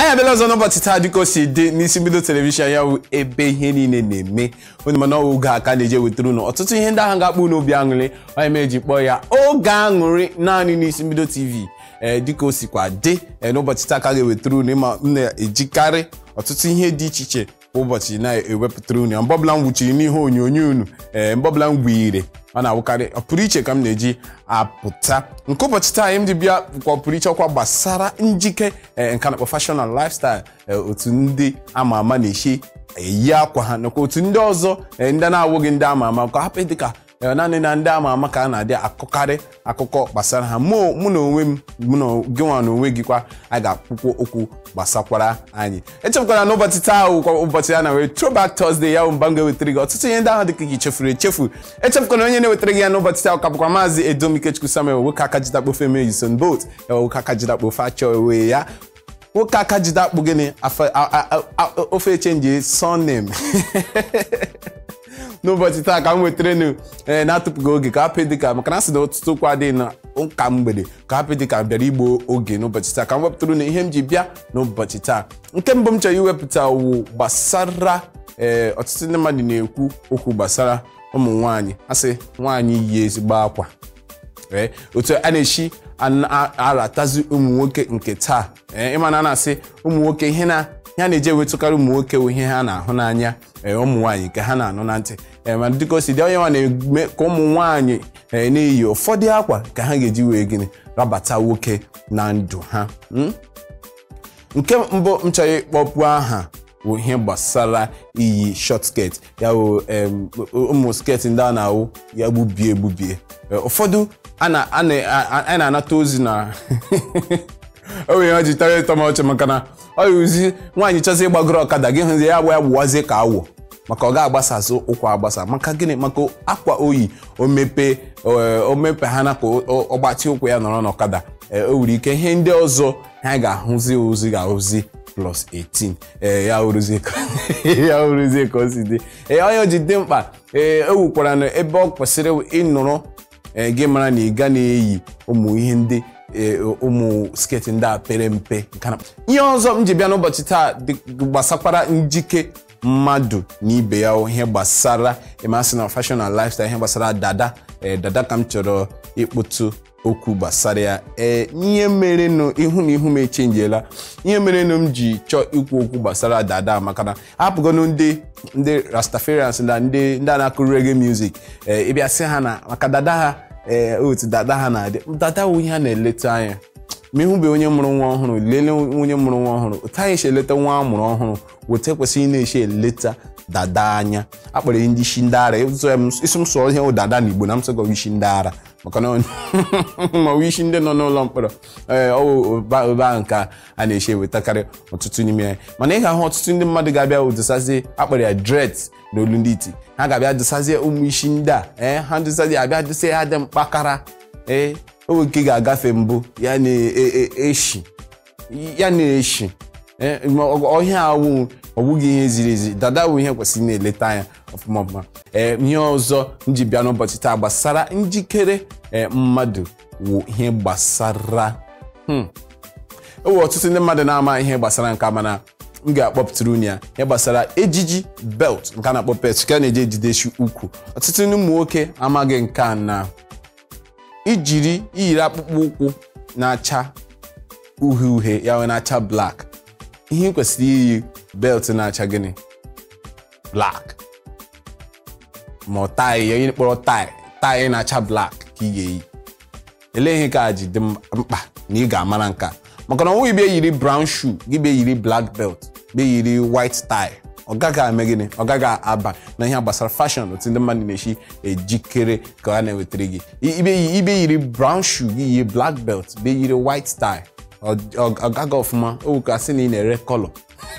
anyị abịala ọzọ n'ụbọchị taa dịka o si dị n'isi mbido telivishọn ya bụ ebe ihe niile na-eme onye mana oge a ka na-eje wetara unu ọtụtụ ihe ndị ahụ ga-akpụ n'obi aṅụrị onye ma eji kpọọ ya oge aṅụrị naanị n'isi mbido tv ee dịka o sikwa dị ee n'ụbọchị taa ka ga-ewetara unu ịma m na-ejikarị ọtụtụ ihe dị iche iche kwa ụbọchị na-ewepụtara unu mgbe ọbụla m gwuchiri n'ihe onyonyo unu ee mgbe ọbụla m gwire ọ na-awụkarị ọpụrụ iche ka m na-eji apụta nke ụbọchị taa anyị m ji bịa kwa ọpụrụ iche ọkwa gbasara njike ee nka na fashion and lifestyle ee otu ndị ama ama na-eshi eyi akwa ha nakwa otu ndị ọzọ ee ndị na-awụghị ndị ama ama ka hapụ dịka ee naanị na ndị ama ama ka a na-adị akụkarị akụkọ gbasara ha mụ mụ na onwe m mụ na gị nwa na onwe gị kwa a ga-akwụkwọ okwu gbasakwara anyị echefukwara n'ụbọchị taa wụkwa ụbọchị ya na wee throwback Thursday ya bụ mba m ga-ewetara gị ọtụtụ ihe ndị ahụ dịka gị chefuru echefu echefukwara onye na-ewetara gị ya n'ụbọchị taa ka bụkwa maazị Edom Ikechukwu Samuel nwoke aka jide akpofe eme Usain Bolt nwoke aka jide akpofe achọ ewe ya nwoke aka jide akpụ gịnị ofe echenji surname n'ụbọchị taa ka m wetara nu ee na-atụpụghị oge ka hapụ dịka maka na asị na ọtụtụ okwu adịghị na ụka mgbede ka hapụ dịka bịara igbo oge n'ụbọchị taa ka m wepụtara na ihe m ji bịa n'ụbọchị taa nke mbụ m chọrọ iwepụta wụ gbasara ee ọtụtụ ndị mmadụ na-ekwu okwu gbasara ụmụ nwaanyị asị nwaanyị yi ezigbo akwa ee otu a na-esi aratazi ụmụ nwoke nke taa ee ịma na a na-asị ụmụ nwoke ihe na ya na-eje ewetụkarị ụmụ nwoke bụ ihe ha na-ahụ n'anya ụmụ nwaanyị nke ha na-anụ na ntị ma dịka o si dị onye nwa na-eme ka ụmụ nwaanyị na-eyi ụfọdụ akwa ka ha ga-eji wee gịnị rabata nwoke na ndụ ha nke mbụ m chọrọ ịkpọpụ aha bụ ihe gbasara iyi short skirt ya bụ ụmụ skirt ndị a na-awụ ya gbubie egbubie ụfọdụ a na-anata ozi na o nwere ọ ji tara ịtọ m ọchị maka na ọ yuzi nwaanyị chọzi ịgbagoro ọkada gị hụzi ya gba ya gbuwazie ka awọ maka ọ ga-agbasazị ụkwa agbasa maka gịnị maka akwa oyi omepe omepe ha na ka ọgbatị ụkwụ ya nọrọ n'ọkada o nwere ike ihe ndị ọzọ ha ga-ahụzi ozi ga-ahụzi plus 18 ee ya oruzie ka o si dị ee onye ji dị mkpa ee o wukwara na ebe ọ kwesịrị ịnụrụ gị mara na ị ga na-eyi ụmụ ihe ndị ụmụ sketi ndị a pere mpe ihe ọzọ m ji bịa n'ụbọchị taa gbasakwara njike mmadụ na ibe ya ihe gbasara ịmasị na fashion and lifestyle ihe gbasara dada ee dada ka m chọrọ ịkpụtụ okwu gbasara ya ee ihe merenụ ihu na ihu m echenjiela ihe merenụ m ji chọọ ikwu okwu gbasara dada maka na apụgonụ ndị ndị rastafarians na ndị ndị a na-akụ reggae music ee ịbịa sị ha na maka dada ha ee otu dada ha na-adị dada wụ ihe a na-eleta anya ma ịhụbe onye mụrụ nwa ọhụrụ lelee onye mụrụ nwa ọhụrụ otu anyị esi eleta nwa amụrụ ọhụrụ weta ekwesịghị na-echi eleta dada anya akpọrọ ndị isi ndị ara isi m sụọ ihe dada na igbo na m sịgọ isi ndị ara maka na ma isi ndị nọ n'ụlọ mkpọrọ ee obe ahụ ka a na-echi ewetakarị ọtụtụ n'ime ya mana ị ga-ahụ ọtụtụ ndị mmadụ ga-abịa dosazie akpọrọ ya dreads n'olu ndị iti ha ga-abịa dosazie ụmụ isi ndị a ee ha dosazie abịa dosa ha dị mkpakara ee owe nke ga-agafe mbụ ya na-eshi ya na-eshi ọhịa awụ ọbụghị ihe ziri ezi dada bụ ihe kwesịrị na-eleta anya ọfụma ọfụma ee ihe ọzọ m ji bịa n'ụbọchị taa gbasara njikere mmadụ wụ ihe gbasara ewe ọtụtụ ndị mmadụ na-ama ihe gbasara nke mana m ga-akpọpụtara unu ya ihe gbasara ejiji belt nke a na-akpọ pet ka a na-eji ejidechi ukwu ọtụtụ ndị ụmụ nwoke amaghị nke a na ijiri iyiri akpụkpọ ụkwụ na-acha uhie uhie ya wee na-acha blak ihe ị kwesịrị iyi belt na-acha gịnị blak ma ọ taị ya onye kpọrọ taị taị na-acha blak ka ị ga-eyi elee ihe ka ji dị mkpa na ị ga-amara nka maka na ọnwụ bịa yiri brown shoe gị bịa yiri black belt bịa yiri white tie ọ gaghị eme gịnị ọ gaghị aba na ihe gbasara fashion otu ndị mmadụ na-esi ejikere ka a na-ewetara gị ibe yiri brown shoe gị yiri black belt bịa yiri white tie ọ gaghị ọfụma o ka sị na ị na-ere kọlọ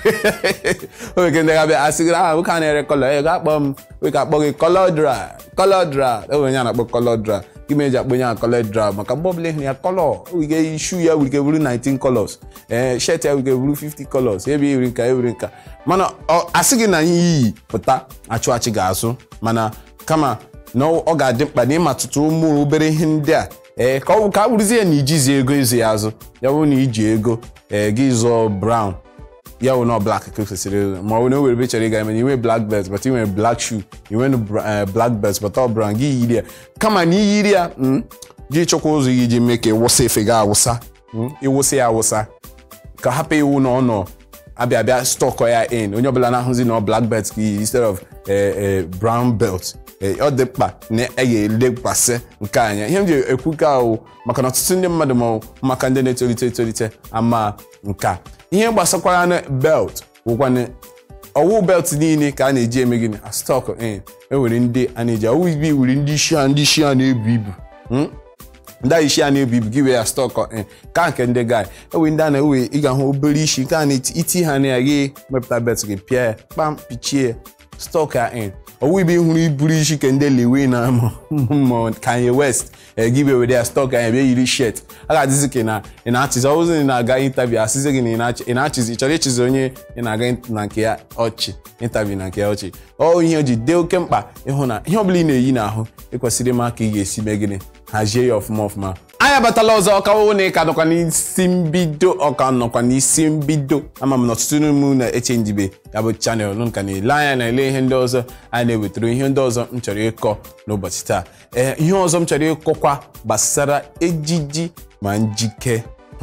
oge ndị ga-abịa asị gị aha nwoke a na-ere kọlọ ị ga-akpọ m nwoke akpọ gị kọlọdra kọlọdra o nwere ya na-akpọ kọlọdra gị ma eji akpọ onye a kọlọdra maka mgbe ọbụla ịhụrụ ya kọlọ wige shu ya wike buru 19 colors ee shet ya wike buru 50 colors ebe iri nka ewiri nka mana asị gị na ihe iyi pụta achụ achị ga-azụ mana kama na ọ ga-adị mkpa na ịmatụtụ ụmụ obere ihe ndị a ee ka ọ ka a bụrụzie na ijizi ego ezi ya azụ ya bụrụ na iji ego ee gị zụọ brown ya wụ nọ black ka kwesịrị ma ọ bụ na o were ebe chọrọ ịga eme inwe black belt but inwere black shoe inwe black belt but ọ brown gị yiri ya kama na iyiri ya gị chọkwa ụzọ gị ji mee ka ịwụsa efe gị awụsa ịwụsa ya awụsa ka hapụ iwu na ọ nọ abịa abịa stọkọ ya in onye ọbụla na-ahụzi na black belt ka iyi instead of brown belt ọ dị mkpa na a ga-elekwasị nke anya ihe m ji ekwu ka ahụ maka na ọtụtụ ndị mmadụ ma maka ndị na-etolite etolite ama nka ihe gbasakwara na belt bụkwana ọwụ belt niile ka a na-eji eme gịnị a stọk in enwere ndị a na-eji ọwụ ibi wuri ndị isi ha ndị isi ha na-ebu ibu ndị a isi a na-ebu ibu gị wee ya stọk in ka nke ndị guy ewe ndị a na-ewe ị ga-ahụ obere isi nke a na-iti ha na ya gị mepụta belt gị pịa ya kpam pichie stọk ya in ọwụ ibe hụrụ iburu isi ka ndị lewe na ma Kanye West egibe were ya stọk anya bịa yiri shet a ga-adịzi ka ị na-achịzi ọwụzi ị na-aga intaviu asịzi gị na ị na-achịzi chọrọ ịchịzi onye ị na-aga na nke ya ọchị intaviu na nke ya ọchị ọ ihe o ji dee oke mkpa ịhụ na ihe ọbụla ị na-eyi n'ahụ ịkwesịrị ịma ka ị ga-esi mee gịnị hazie ya ọfụma ọfụma anyị abatala ọzọ ọkawo na ịka nọkwa n'isi mbido ọka nọkwa n'isi mbido ama m na ọtụtụ n'ime na-eche njibe ya bụ chanel nka na-ele anya na-ele ihe ndị ọzọ a na-ewetara ihe ndị ọzọ m chọrọ ịkọ n'ụbọchị taa ee ihe ọzọ m chọrọ ịkọkwa gbasara ejiji ma njike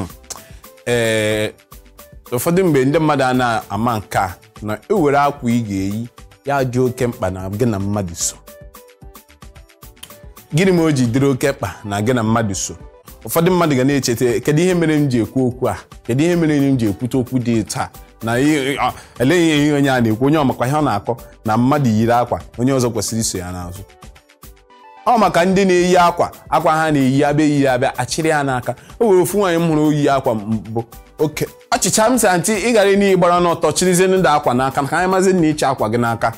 ee ụfọdụ mgbe ndị mmadụ a na-ama nke a na ewere akwa ị ga-eyi ya dị oke mkpa na gị na mmadụ so gịnị ma o ji dịrị oke mkpa na gị na mmadụ so ụfọdụ mmadụ ga na-echeta kedu ihe mere m ji ekwu okwu a kedu ihe mere m ji ekwute okwu dị taa na eleghị ihe onye a na-ekwu onye ọmakwa ihe ọ na-akọ na mmadụ yiri akwa onye ọzọ kwesịrị iso ya n'azụ ọ maka ndị na-eyi akwa akwa ha na-eyi abịa eyi abịa achịrị ya n'aka o were ofu nwaanyị m hụrụ oyi akwa mbụ oke achịcha m sị antị ị gara n'ihi gbara n'ọtọ chirizie ndị akwa n'aka ka anyị mazi na ịchị akwa gị n'aka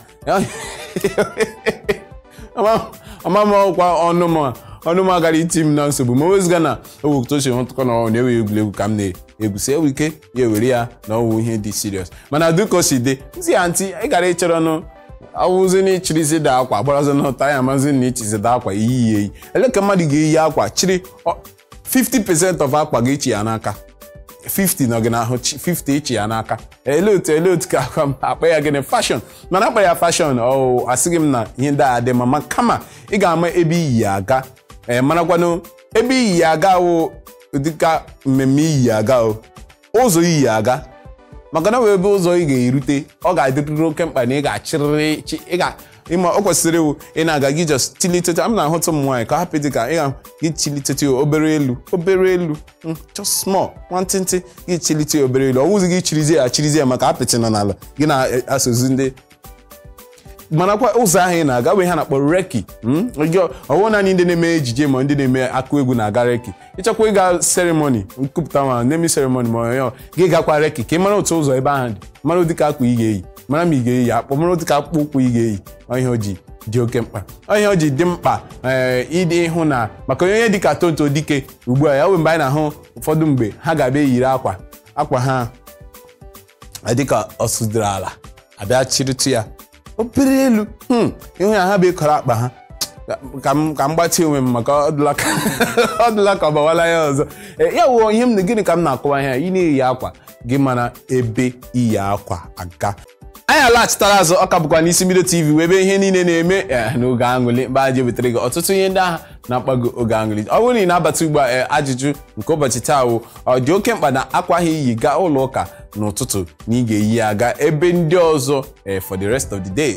ọmamọkwa ọnụma ọnụma gara iti m na nsogbu ma wezụga na owutochi hụtụkọ na ọ na-ewe egwuregwu ka m na-egwusi ewu ike ya ewere ya na ọwụ ihe dị serious mana dịka o si dị zi ya ntị ị gara ịchọrọ nụ awụzi na ịchịrịzi da akwa gbarazi n'ụta ya mazi na ịchịzida akwa iyi ya eyi ele ka mmadụ ga-eyi akwa chịrị 50% of akwa gị ichi ya n'aka 50 nọ gị n'ahụ 50 ichi ya n'aka ele otu ele otu ka akwa m akpa ya gịnị fashion mana akpa ya fashion ọ asịghị m na ihe ndị a dị mma kama ị ga-ama ebe iyi ya aga ee marakwanụ ebe iyi ya aga wụ dịka mmemme iyi aga o ụzọ iyi ya aga maka na wee ebe ụzọ ị ga-erute ọ ga-adịrịrị oke mkpa na ị ga-achịrịrị ịma o kwesịrị iwu ị na-aga gị just chilitete m na-ahụtụ ụmụ nwaanyị ka hapụ dị ka ị ga gị chilitete obere elu obere elu just small nwantịntị gị chilite obere elu ọ wụzi gị chirizie ya chirizie maka apịtị nọ n'ala gị na-asozi ndị manakwa ụzọ ahụ ị na-aga bụ ihe a na-akpọ reki ọwụ naanị ndị na-eme ejije ma ndị na-eme akụ egwu na-aga reki ịchọkwa ịga seremoni nkupụta ma nemi seremoni ma onye gị gakwa reki ka ị mara otu ụzọ ebe ahụ dị mara ụdịka akwa ị ga-eyi mara ma ị ga-eyi akpọ mara ụdịka akpụkpọ ụkwụ ị ga-eyi ihe o ji dị oke mkpa ihe o ji dị mkpa ịdị ịhụ na maka onye dịka tonto dike ugbu a ya wee mgbe anyị na-ahụ ụfọdụ mgbe ha ga-abịa eyiri akwa akwa ha dịka ọsụdịrị ala abịa chịrịtụ ya obere elu ịhụ ya ha bụ ịkọrọ akpa ha ka m gbatị onwe m maka ọ dịla ka ọ bawala ya ọzọ ya wụọ ihe m gịnị ka m na-akọwa ihe ị na-eyi akwa gị mana ebe iyi akwa aga anyị alaghachitara azụ ọka bụkwa n'isi mbido tv wee ebe ihe niile na-eme n'oge aṅụli mgbe anyị wetara gị ọtụtụ ihe ndị agha na-akpago oge aṅụli ọ bụrụ na ị na-abata ugbu a ajụjụ nke ụbọchị taa wụ ọ dị oke mkpa na akwa ha iyi gaa ụlọ ụka n'ụtụtụ na ị ga-eyi ya aga ebe ndị ọzọ for the rest of the day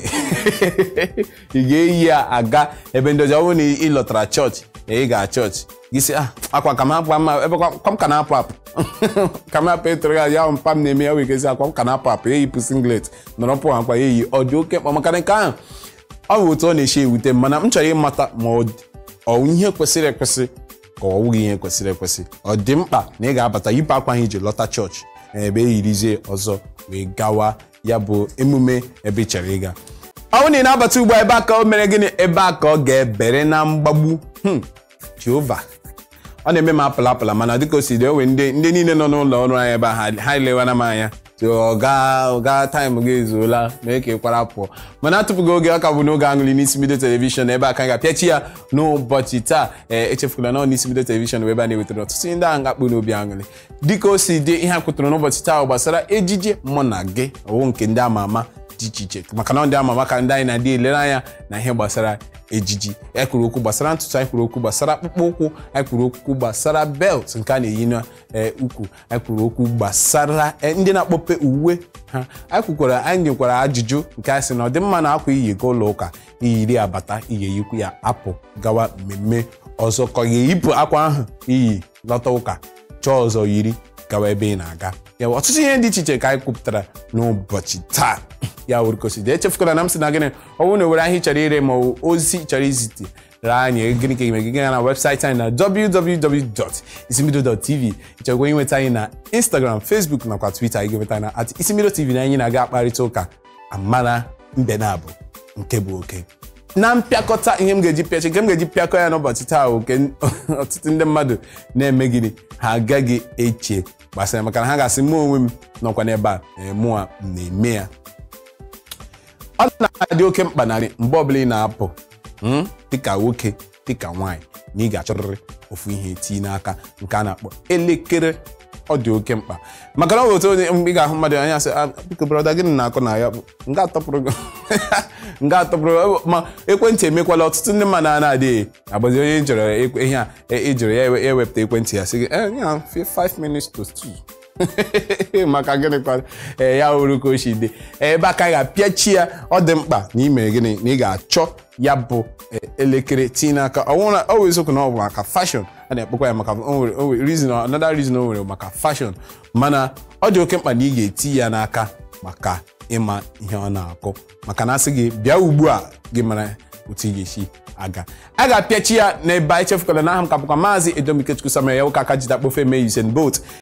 ị ga-eyi ya aga ebe ndị ọzọ ọ bụrụ na ị lọtara chọọchị ị ga chọọchị gị sị akwa ka m hapụ ama ebe kwa m ka na-apụ apụ ka m hapụ ịtụrụ ya ya mpa m na-eme ya wee gezi akwa m ka na-apụ apụ eyipụ singlet nọrọ pụ akwa ya eyi ọ dị oke mkpa maka nke ahụ ọ bụ otu ọ na-eche ewute mana m chọrọ ịmata ma ọ ihe kwesịrị ekwesị ka ọ wụghị ihe kwesịrị ekwesị ọ dị mkpa na ị ga-abata yipụ akwa ahụ iji lọta chọọchị ebe eyirizie ọzọ wee gawa ya bụ emume ebe ị chọrọ ịga ọ bụrụ na ị na-abata ugbu a ebe a ka o mere gịnị ebe a ka ọ ga-ebere na mgbagbu jehova ọ na-eme m apụla apụla mana dịka o si dị owe ndị ndị niile nọ n'ụlọ ọrụ anyị ebe a ha lewana m anya ọga ọga taịm gị ezuola mee ka ị kwara pụọ mana atụpụghị oge ọ ka bụ n'oge aṅụrị n'isi bido telivishọn ebe a ka anyị ga-apịachi ya n'ụbọchị taa ee echefukwala na n'isi bido telivishọn bụ ebe a na-ewetara ọtụtụ ndị ahụ ga-akpụ n'obi aṅụrị dịka o si dị ihe a kwụtara n'ụbọchị taa gbasara ejije mụ na gị ọwụ nke ndị ama ama dị iche iche maka na ndị ama ama ka ndị anyị na-adị elere anya na ihe gbasara ejiji anyị kwuru okwu gbasara ntutu anyị kwuru okwu gbasara akpụkpọ ụkwụ anyị kwuru okwu gbasara belt nke a na-eyi n'ukwu anyị kwuru okwu gbasara ndị na-akpọpe uwe ha anyị kwukwara anyị nyekwara ajụjụ nke a sị na ọ dị mma na akwa iyi ga ụlọ ụka iyiri abata iyi eyikwu ya apụ gawa mmemme ọzọ ka ọ ga-eyipụ akwa ahụ iyi lọta ụka chọọ ọzọ yiri gawa ebe ị na-aga ya ọtụtụ ihe dị iche iche ka anyị kwupụtara n'ụbọchị taa ya wuru kosidi echefukwala na m sị na gịnị ọ bụrụ na owere ahịa chọrọ ire ma ozi chọrọ izite anyị gịnị ka ime gị gaa na webụsaịtị anyị na www.isimbido.tv ịchọgwa inweta anyị na instagram facebook nakwa twitter anyị ga-enweta na at isimbido tv na anyị na-aga akparịta ụka amara mbe na abụ nke bụ oke na mpịakọta ihe m ga-eji pịachi nke m ga-eji pịakọ ya n'ụbọchị taa oke ọtụtụ ndị mmadụ na-eme gịnị ha agaghị eche gbasara maka na ha ga-asị mụ onwe m nọkwa n'ebe a mụ a na-eme ya ọ na-adị oke mkpa narị mgbe ọbụla ị na-apụ dịka nwoke dịka nwaanyị na ị ga-achọrịrị ofu ihe tii n'aka nke a na-akpọ elekere ọ dị oke mkpa maka na ọ bụ otu onye ị ga-ahụ mmadụ anya sị biko brọda gịnị na-akọ na ya nga atọpụrụ nga atọpụrụ ma ekwentị emekwala ọtụtụ ndị mmadụ a na-adịghị agbazi onye chọrọ ihe a ejiri ya ewepụta ekwentị ya sị gị 5 minutes to 2 maka gịnị kwa ee ya wuru ka o si dị ebe aka ga-apịachi ya ọ dị mkpa na ime gịnị na ị ga-achọ ya bụ elekere tinye n'aka ọ wụ eziokwu na ọ bụ maka fashion a na-ekpekwa ya maka reason another reason o nwere maka fashion mana ọ dị oke mkpa na ị ga-eti ya n'aka maka ịma ihe ọ na-akụ maka na asị gị bịa ugbu a gị mara otu ị ga-esi aga a ga-apịachi ya n'ebe anyị chefukwala na aha m ka bụkwa maazị edomikechukwu samuel ya ụka aka jide akpofe mee Usain Bolt